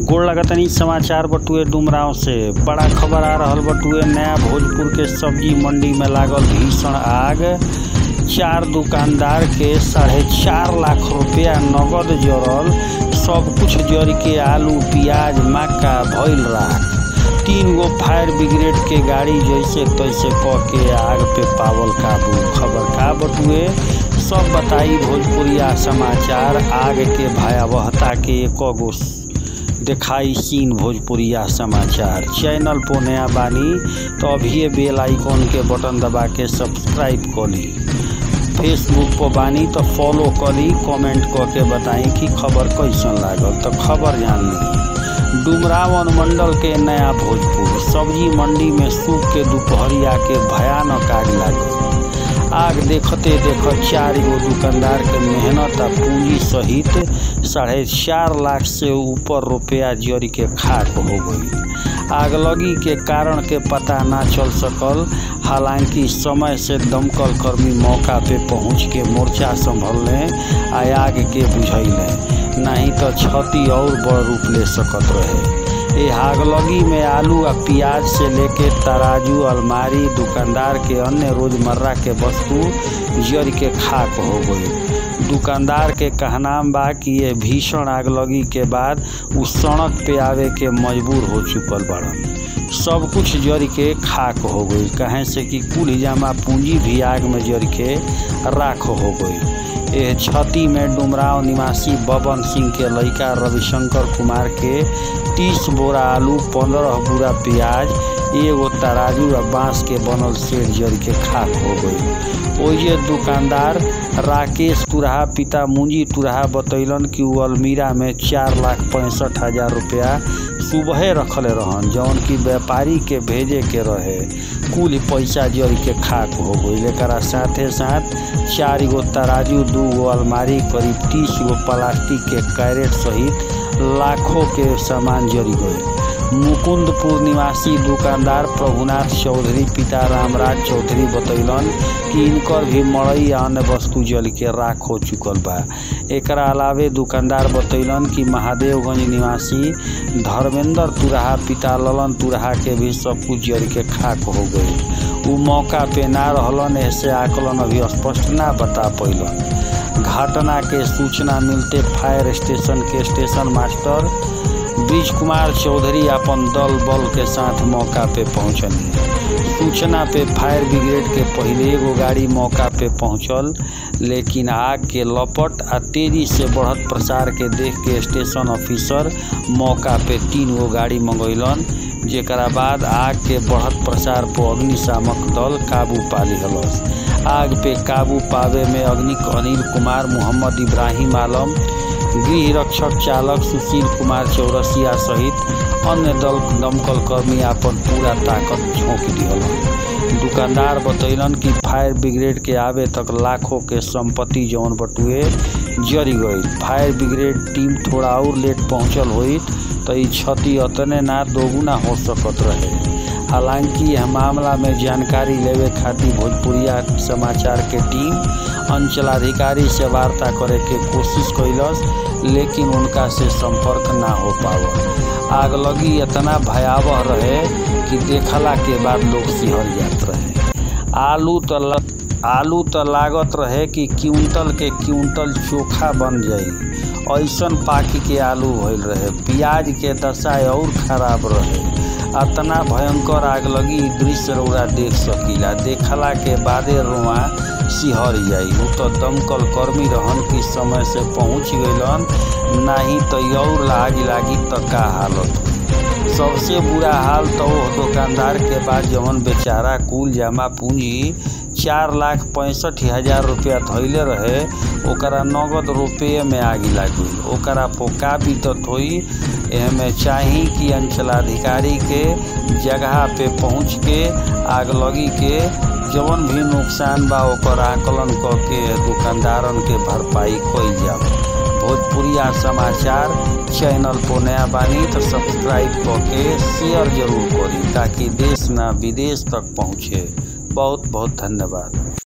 गोड़ लगतनी समाचार बटुए डुमराव से बड़ा खबर आ रहल बटुए नया भोजपुर के सब्जी मंडी में लागल भीषण आग चार दुकानदार के साढ़े चार लाख रुपया नगद जरल सब कुछ जर के आलू प्याज मक्का भइल राख तीन गो फायर ब्रिगेड के गाड़ी जैसे तैसे क के आग पे पावल काबू खबर का बटुए सब बताई भोजपुरिया समाचार आग के भयावहता के एक गो दिखाई सीन भोजपुरिया समाचार चैनल पर नया बानी तो अभी बेल आइकॉन के बटन दबा के सब्सक्राइब कर ली फेसबुक पर बानी तो फॉलो कर ली कमेंट क के बताई कि खबर कैसन लागल तो खबर जान ली डुमराव अनुमंडल के नया भोजपुर सब्जी मंडी में सूख के दोपहरिया के भयानक आग लागल आग देखते देखत चार गो दुकानदार के मेहनत आ पूंजी सहित साढ़े चार लाख से ऊपर रुपया जरी के खाक हो गई आगलगी के कारण के पता ना चल सकल हालांकि समय से दमकल कर्मी मौका पे पहुंच के मोर्चा संभलने आ आग के बुझैले नहीं तो क्षति और बड़ रूप ले सकत रहे ये आगलगी में आलू आ प्याज से लेके तराजू अलमारी दुकानदार के अन्य रोजमर्रा के वस्तु जर के खाक हो गई दुकानदार के कहनाम बा कि ये भीषण आगलगी के बाद उ सड़क पे आवे के मजबूर हो चुकल बड़न सब कुछ जर के खाक हो गई कहें से कि कुल जमा पूंजी भी आग में जर के राख हो गई यह क्षति में डुमराव निवासी बबन सिंह के लड़का रविशंकर कुमार के तीस बोरा आलू पंद्रह बोरा प्याज एगो तराजू आ बांस के बनल शेर जर के खाक हो गई ओजे दुकानदार राकेश तुरहा पिता मुंजी तुरहा बतैलन कि वो अलमीरा में चार लाख पैंसठ हजार रुपया सुबहे रखले रहन जौन की व्यापारी के भेजे के रहे कुल पैसा जर के खाक हो गई एकरा साथे साथ चार गो तराजू दू गो अलमारी करीब तीस गो प्लास्टिक के कैरेट सहित लाखों के सामान जरी गए मुकुंदपुर निवासी दुकानदार प्रभुनाथ चौधरी पिता रामराज चौधरी बतैलन कि इनकर भी मड़ई आ अन्य वस्तु जल के राख हो चुकल बा एकरा अलावे दुकानदार बतैलन कि महादेवगंज निवासी धर्मेंद्र तुरहा पिता ललन तुरहा के भी सब कुछ जल के खाक हो गई उ मौका पे ना रहलन ऐसे आकलन अभी स्पष्ट ना बता पैलन घटना के सूचना मिलते फायर स्टेशन के स्टेशन मास्टर ब्रिज कुमार चौधरी अपन दल बल के साथ मौका पे पहुंचनी सूचना पे फायर ब्रिगेड के पहले एगो गाड़ी मौका पे पहुंचल लेकिन आग के लपट आ तेजी से बढ़त प्रसार के देख के स्टेशन ऑफिसर मौका पे तीन गो गाड़ी मंगैलन जेकरा बाद आग के बढ़त प्रसार पर अग्निशामक दल काबू पा लिहलस आग पे काबू पावे में अग्निक अनिल कुमार मोहम्मद इब्राहिम आलम गृह रक्षक चालक सुशील कुमार चौरसिया सहित अन्य दल दमकल कर्मी अपन पूरा ताकत झोंक दिहलन दुकानदार बतैलन कि फायर ब्रिगेड के आवे तक लाखों के संपत्ति जौन बटुए जरी गई फायर ब्रिगेड टीम थोड़ा और लेट पहुंचल हुई तो ई क्षति अतने ना दोगुना हो सकत रहे हालांकि यह मामला में जानकारी लेवे खातिर भोजपुरिया समाचार के टीम अंचलाधिकारी से वार्ता करे के कोशिश कैलस लेकिन उनका से संपर्क ना हो पावल आगलगी इतना भयावह रहे कि देखला के बाद लोग सिहर जात रहे आलू तो आलू तो लागत रहे कि क्विंटल के क्विंटल चोखा बन जाई ऐसन पाकि के आलू भइल रहे प्याज के दशा और खराब रहे अतना भयंकर आग लगी दृश्य रौरा देख सकीला देखला के बादे रुआ सिहर जाई वो तो दमकल कर्मी रहन कि समय से पहुंच गइलन नहीं तो और लागी लागी तो का हालत हुई सबसे बुरा हाल तो वो दुकानदार के बाद जवन बेचारा कुल जमा पूंजी चार लाख पैंसठ हजार रुपया धैले रहे ओकरा नगद रुपये में आगे लागी ओकरा पोका बीतत हुई एमे चाही कि अंचलाधिकारी के जगह पे पहुँच के आगलगी के जवन भी नुकसान बा ओकर आकलन क के दुकानदारन के भरपाई कइल जाओ भोजपुरिया समाचार चैनल पर नया बानी तो सब्सक्राइब क के शेयर जरूर करी ताकि देश ना विदेश तक पहुँचे बहुत बहुत धन्यवाद